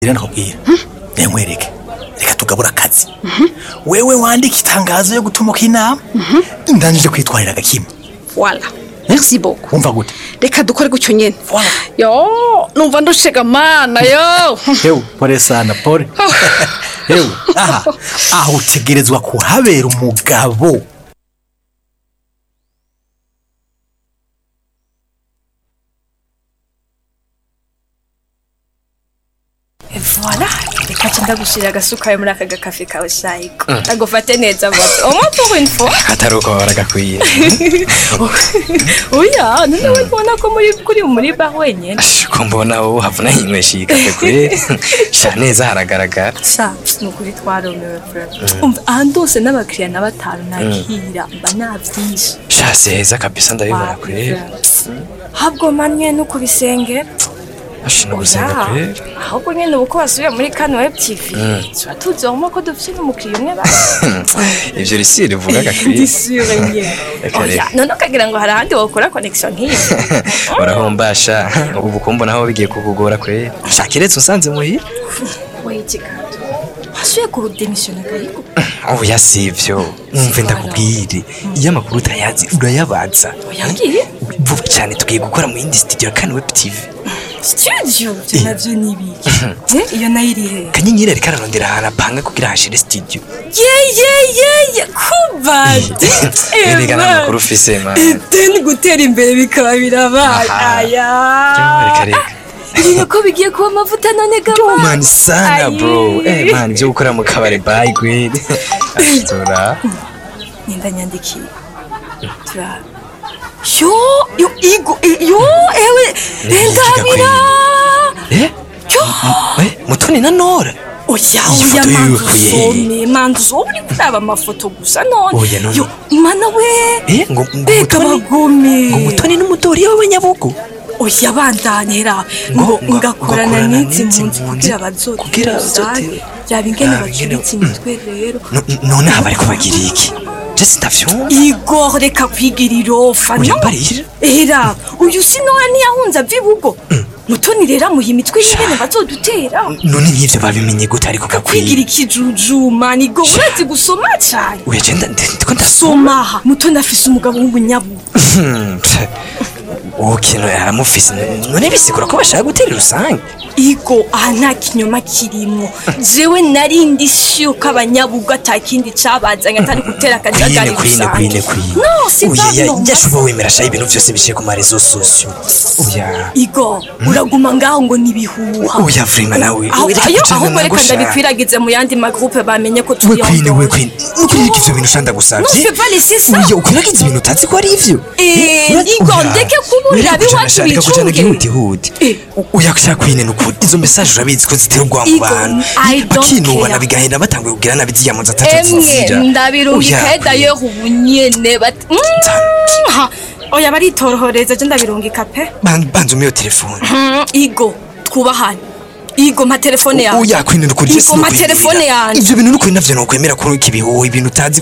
rero nakubwira nkwereke reka tugabura akazi wewe wandika itangazo yo gutumuka inama ndanjije kwitwarira agakima wala merci beaucoup wumva gute reka dukore gutyo nyene Voilà. yo numva ndushega mana yo hewe pole sana pole hewe aha aho utegerezwa kuhabera umugabo voilà reka nca ndagushirira agasuka yo muri aka gakafe kawe shayiko agufate neza bote au moins pour une fois kataruko baragakwiye oya none we mbona ko muri kuri muri bar wenyene ko mbona wowe havuna yinywesha iyi kafe kwe sha neza haragaragara sa ni ukuri twaromewe vraiment umva ahantu hose n'abakiriya na batanu nakira mba navyinshi sha seza kabisa ndabibona kwe habwo manye no kubisengera ashina gusenga Oya, kwe ahubwo nyene ubu ko basubiye muri kano web tv tuba tuzi aho ko dufite n'umukiriya umwe basi ivyo risi rivuga gakwiye ndisure nyene Reka, oya reka. none ukagira ngo hari ahandi wokora connection nk'iyi urahombasha ubu kumbo naho bigiye kukugora kwe sha kiretse unsanze muhira wait gato wasubiye kurudemisiyona gahiko oya sivyo umve ndakubwire iyo amakuru utayazi urayabaza oyangiye vuba cyane tugiye gukora mu yindi studio ya kane web tv studio vyo navyo ni ibiki Eh, iyo nayo iri hehe kanyenyeri ariko ararondera ahantu apanga kugira hashire studio ye ye ye ye kubadi erega nta makuru ufise man deni gutera imbere bikaba birabaye Aha. aya reka reka ibintu ko bigiye kuba amavuta none Yo gama man sana bro eh man byo gukora mu kabare bye gwede ashtura nimba nyandikiye turara yo yo igo yo ewe Ni iki endabira eh yo eh mutoni na nora oya Iyi oya foto manzu yukuye he? usome manzu usome uri kuraba amafoto gusa none Oya, none- yo mana we eh ngo ngo reka mutoni bagome ngo mutoni n'umutori w'abanyabugo oya bandanyera ngo ngo- ngakorana ngakorana n'izi n'izi mpunzi mpunzi kugira bazote kugira rusange bazote- yaba ingene yaba ingene- bacuritse imitwe rero No- none aba ariko bagira iki jesi ndavyumva igor reka kwigira irofa Oya, no mbarira. era uyu sinora ntiyahunze ava ibugo mutoni rero amuha imitwe y'ingene bazodutera none nk'ivyo babimenye gute ariko kwigira gakwiye ikijujuma nigo urazi gusoma cane oya je nda- ndiko ndasoma somaha mutoni afise umugabo w'umunyabu uwo kintu yaramufise none bisigura ko bashaka gutera rusange igo aha nta kinyoma kirimwo jewe narindi siyo ko abanyabugo atakindi cabazanye atari gutera akajagari kwine kwine kwine kwine no si oya ya- pardon, yashuba wemera shaho ibintu vyose biciye ku marezo sosio oya igo uraguma ngaho ngo nibihuha oya vrima nawe aho wireke ayo kujana ahubwo reka nagusha. ndabikwiragize mu yandi magroupe bamenye ko we turi kwine we ensemble. kwine nukwirika ivyo bintu shanda Non, gusavye je peux pas laisser ça. oya ukwiragiza ibintu utazi ko ari ivyo Eh, Ura- Igo, oya. ndeke kuburira Wireke kujana abiwacu sha, reka kujana bicunge. gihutihuti Eh. oya kushaka kwine nukuri izo message urabizi ko zitera ubwoba mu Igo, bantu I don't bakinubana care. bigahenda batanguye kugira nabi ziyamuza atatu emwe zizira ndabirungika Oya, d'ailleurs ubu nyene bat- Mm, ha. oya baritorohereza je ndabirungika pe Ban- banza umiyo telefone Mm, igo twubahane igo mpa telefone yawe oya kwine nukuri Igo, mpa telefone yanje. ivyo bintu nukuri navyo nokwemera ko ikibihuha ibintu utazi